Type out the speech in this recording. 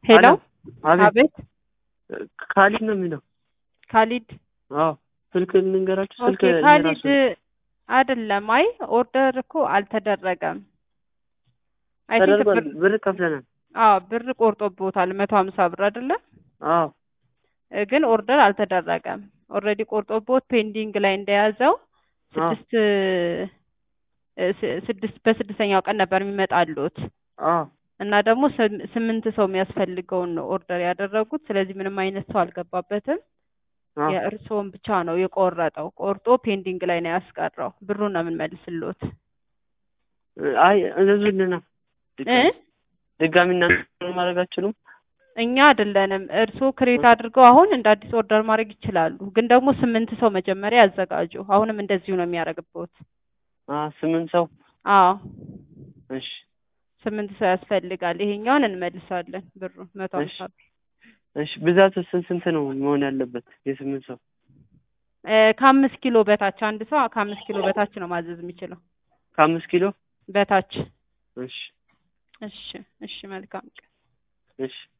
ሄሎ አቤት አቤት ካሊድ ነው የሚለው። ካሊድ አዎ ስልክ ልንገራችሁ። ስልክ ኦኬ ካሊድ የራሱ አይደለም። አይ ኦርደር እኮ አልተደረገም። አይ ቲንክ ተደርጓል። ብር ብር ከፍለናል። አዎ ብር ቆርጦቦታል መቶ ሀምሳ ብር አይደለ አዎ እ ግን ኦርደር አልተደረገም። ኦልሬዲ ቆርጦቦት ፔንዲንግ ላይ እንደያዘው አዎ ስድስት እ ስ- ስድስት በስድስተኛው ቀን ነበር የሚመጣሉት አዎ እና ደግሞ ስም- ስምንት ሰው የሚያስፈልገውን ነው ኦርደር ያደረጉት። ስለዚህ ምንም አይነት ሰው አልገባበትም። አዎ የእርስዎን ብቻ ነው የቆረጠው። ቆርጦ ፔንዲንግ ላይ ነው ያስቀረው። ብሩን ነው የምንመልስልዎት አይ እዘዙልና እ ድጋሚ እናንተ ማድረግ አትችሉም? እኛ አይደለንም። እርስዎ ክሬት አድርገው አሁን እንደ አዲስ ኦርደር ማድረግ ይችላሉ። ግን ደግሞ ስምንት ሰው መጀመሪያ ያዘጋጁ። አሁንም እንደዚሁ ነው የሚያደርግብዎት። አ ስምንት ሰው አዎ እሺ ስምንት ሰው ያስፈልጋል። ይሄኛውን እንመልሳለን ብሩ መቶ እሺ ሀምሳ ብር እሺ ብዛት ስንት ስንት ነው መሆን ያለበት? የስምንት ሰው እ ከአምስት ኪሎ በታች አንድ ሰው ከአምስት ኪሎ በታች ነው ማዘዝ የሚችለው ከአምስት ኪሎ በታች። እሺ እሺ እሺ መልካም ቀን። እሺ